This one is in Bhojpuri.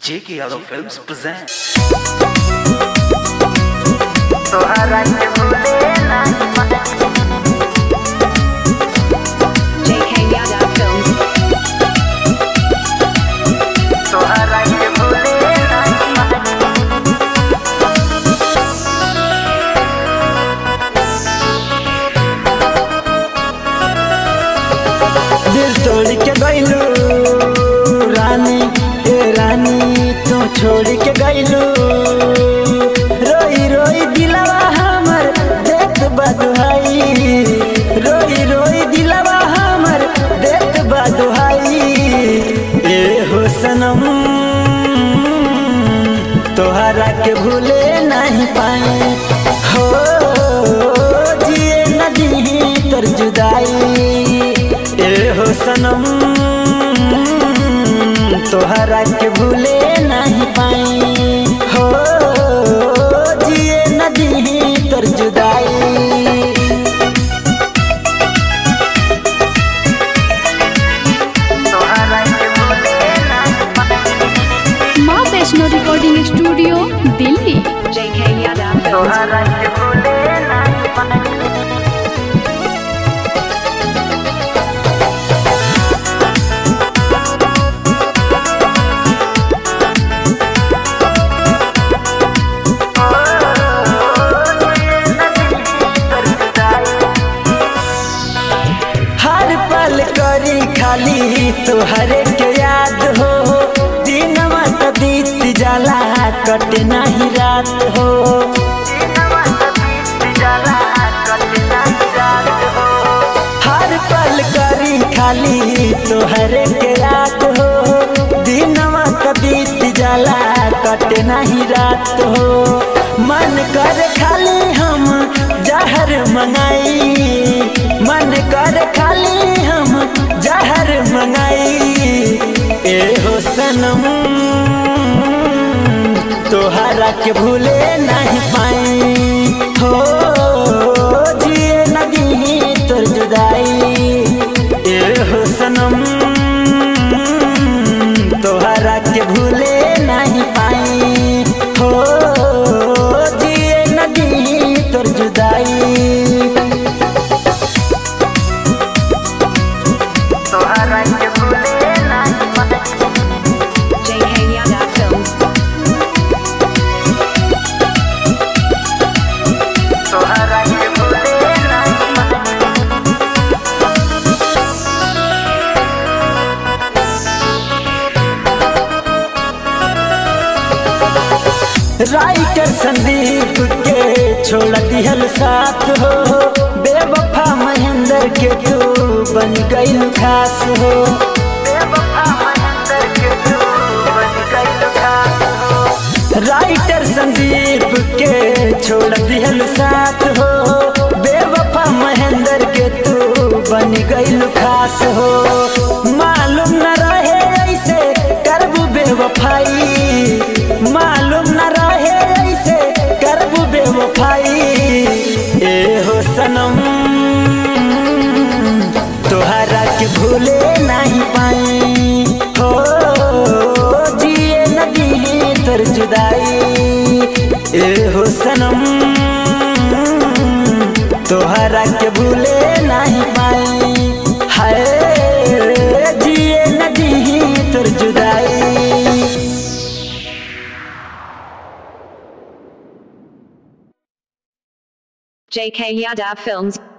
J.K. Yadav Films present. तोहरा के भूले नाही JK Yadav Films. तोहरा के भूले नाही दिल तोड़ के गईलू रानी ए रानी तू छोड़ के गईलू रोई रोई दिलवा हमर देख बदुहाई रोई रोई दिलवा हमर देख बदुहाई ए हो सनम तोहरा के भूले नहीं पाए हो जिए नदी तर जुदाई ए हो सनम तोहरा के भूले नहीं पाई हो जिए नदी तर जुदाई तोहरा के भूले नाही माँ Vaishno recording studio Delhi JK Yadav Films. तोहरा के भूले नाही हर पल करी खाली तोहरे के याद हो दिनवा त बीत जाला कट नहीं रात हो हर पल करी खाली तोहरे के याद हो दिनवा त बीत जाला कट नहीं रात हो मन कर खाली हम जहर मंगाई मन कर खाली हम जहर मंगाई ए हो सनम तोहरा के भूले नहीं पाई हो जिए नदी तोर जुदाई ए हो सनम तोहरा के भूले नहीं पाई हो जिए नदी तोर जुदाई तोहरा के भूले नाही JK Yadav Films. तोहरा के भूले नाही राइटर संदीप के छोड़ दिहल साथ हो बेवफा महेंद्र के तू बन गई खास हो बेवफा महेंद्र के तू बन गई खास हो राइटर संदीप के छोड़ दिहल साथ हो बेवफा महेंद्र के तू बन गई खास हो मालूम न रहे ऐसे करबू बेवफाई मालूम न रहे ऐसे करबू बेवफाई ए हो सनम तोहरा के भूले नहीं पाई हो जिए नदी तर जुदाई ए हो सनम तोहरा के भूले नहीं पाई हाय जिए नदी तर जुदाई JK Yadav Films.